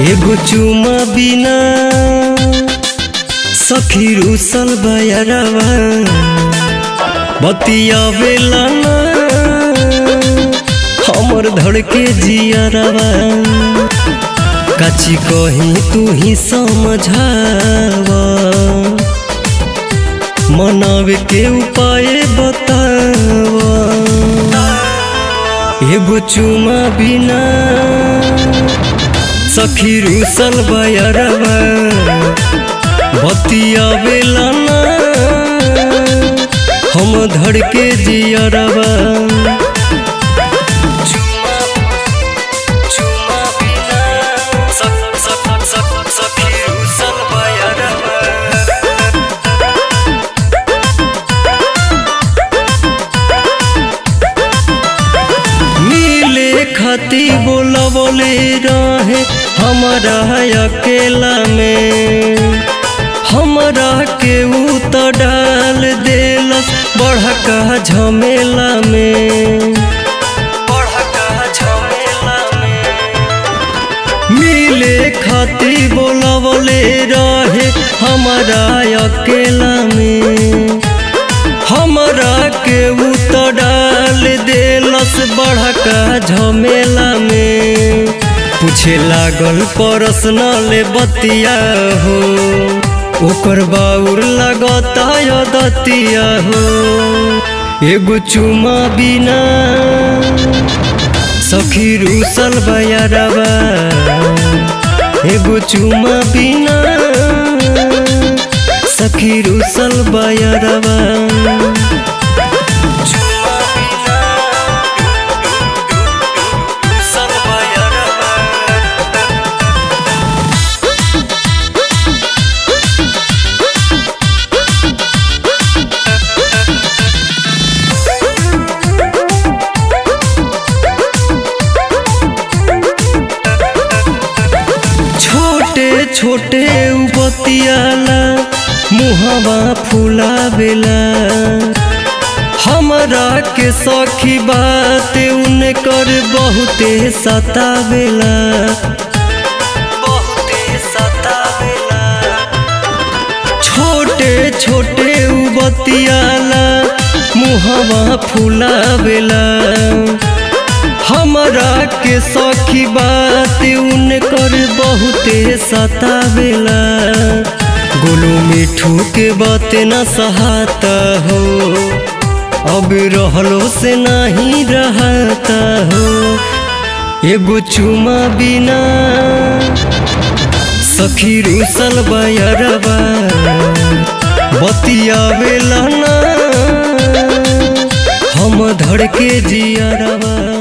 एगो चुमा बिना सखी रुसल बयरवा बतियावेला ना हमर धड़के जियरवा कची कही तू ही समझावा मनावे के उपाय बतावा एगो चुमा बिना सखी रुसल बयरवा बतियावेला ना हम धड़के जियरवा चुमा बिना सख सख सख सखी रुसल बयरवा मिले खाती बोला बोले रहे हमारा अकेला में हमरा के ऊ तो डाल देलस बढ़का झमेला में बढ़का झमेला में मिले खाती बोला बोले रहे हमारा अकेला में हमरा के ऊ तो डाल देलस बढ़का झमेला में पूछे लागल पर्सनल बतिया हो ओकर बाउर लगता दतिया हो एगो चुमा बिना सखी रुसल बयरवा एगो चुमा बिना सखी रुसल बयरवा चुमा बिना रुसल बयरवा छोटे छोटे बतियाला मुहवा फुलावेला हमरा के सखी बात उनकर बहुते सतावेला बहुते सतावेला छोटे छोटे बतियाला मुहवा फुलावेला हमरा के सखी बात उनकर बहुते सतावेला गोलू मिठू के बात न सहाता हो अब रहलो से नहीं रहता हो एगो चुमा बिना सखी रुसल बयरवा बतियावेला ना हम धड़के जियरवा